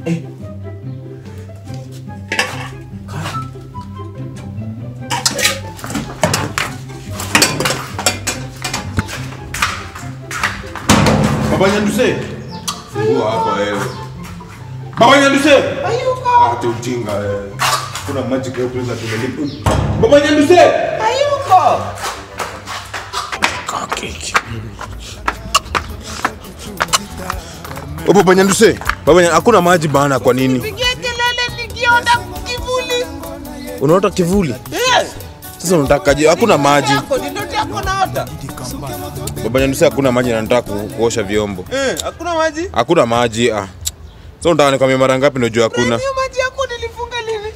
Eh. Baba Nyanduse. Fungua hapa wewe. Baba Nyanduse. Ayuko. Ate ujinga wewe. Kuna maji kwa kuweza tumelipa. Baba Nyanduse. Ayuko. Oh, Baba Nyanduse. Baba Nyanduse, hakuna maji bana kwa nini? Pigie kelele nikiona kivuli. Unaota kivuli? Eh. Sasa unatakaje? Hakuna maji. Yako ni ndoto yako naota. Baba Nyanduse, hakuna maji na nataka ku- kuosha vyombo. Eh, hakuna maji. Hakuna maji. Ah. Sasa unataka nikwambie mara ngapi ndio jua hakuna? Hiyo maji yako nilifunga lini?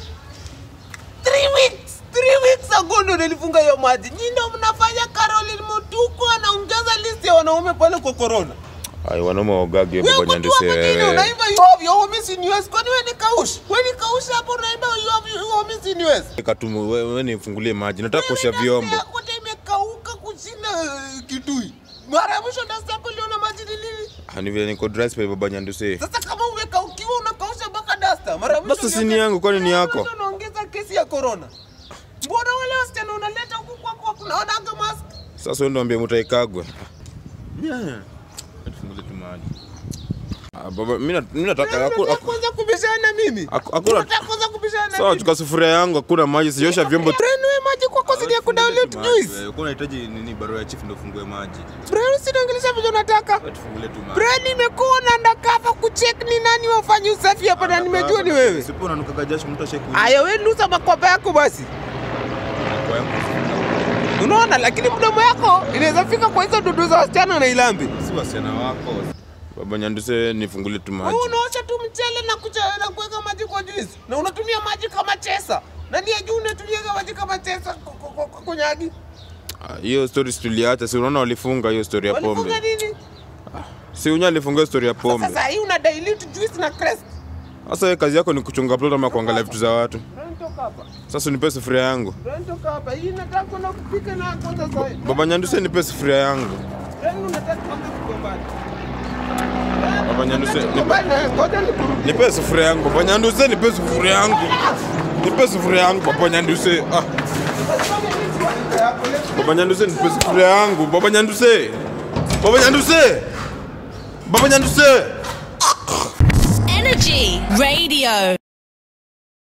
3 weeks. 3 weeks ago ndo nilifunga hiyo maji. Nyinyi ndio mnafanya Caroline Mutuku anaongeza list ya wanaume pale kwa corona. Ai, wanaume waogage Wewe Baba mtu Nyanduse. hapa chini wewe. unaimba you have your homies in US. Kwani wewe ni kaush? Wewe ni kaush hapo unaimba you have your homies in US. Katumu, wewe wewe nifungulie maji. Nataka kuosha Wewe vyombo. dasta yako ndio imekauka kushinda eh, kitui. Mara ya mwisho dasta yako iliona maji ni lini? Ah, ni vile niko dry spell Baba Nyanduse. Sasa kama umekaukiwa unakausha mpaka dasta. Mara ya mwisho Basi si uliona- ni yangu, kwani ni Mara ya yako? mwisho unaongeza kesi ya corona. Mbona wale wasichana unaleta huku kwako kunaonaga mask? Sasa wewe ndio ambie mtaikagwe. Yeah. Tufungulie tu maji. Ah, baba, mimi na- mimi nataka haku- Unataka haku- kwanza kubishana na mimi? haku- hakuna Unataka kwanza kubishana na Sawa, mimi? chukua sufuria yangu, hakuna maji, siosha vyombo. Brian, wewe maji kwako si ya kudownload juice. Wewe unahitaji nini barua ya chief ndio ufungue maji. Brian, usinaongelesha vile unataka. Wewe tufungulie tu maji. Brian, nimekuwa na undercover kucheck ni nani wafanye usafi hapa na nimejua ni wewe. Sipo unanuka jasho mtu asheke. Aya, wewe lusa makwapa yako basi. Kwa yangu. Unaona, lakini mdomo yako inaweza fika kwa hizo dudu za wasichana na ilambi. Si wasichana wako. Baba Nyanduse nifungulie tu maji. Wewe unaosha tu mchele na kucha, na kuweka maji kwa juice na unatumia maji kama chesa. Nani ya juu unatumia maji kama chesa ku- ku- ku- ku- kunyagi? Ah, Hiyo story si tuliacha, si unaona walifunga hiyo story ya Walifunga pombe. nini? Si unya alifunga hiyo story ya pombe. Sasa hii una dilute juice na crest. Sasa wewe kazi yako ni kuchunga plot ama kuangalia vitu za watu. Brian, toka hapa. Sasa nipe sufuria yangu. Brian, toka hapa. Hii nataka kwenda kupika na kwanza sasa. Baba Nyanduse nipe sufuria yangu. Brian, unataka kwanza kugombana. Baba Nyanduse nipe, Gombana, ngoja nikurudie. nipe sufuria yangu. Baba Nyanduse nipe sufuria yangu. Nipe sufuria yangu Baba Nyanduse. Ah, Baba Nyanduse nipe sufuria yangu. Baba Nyanduse. Baba Nyanduse. Baba Nyanduse. Energy Radio.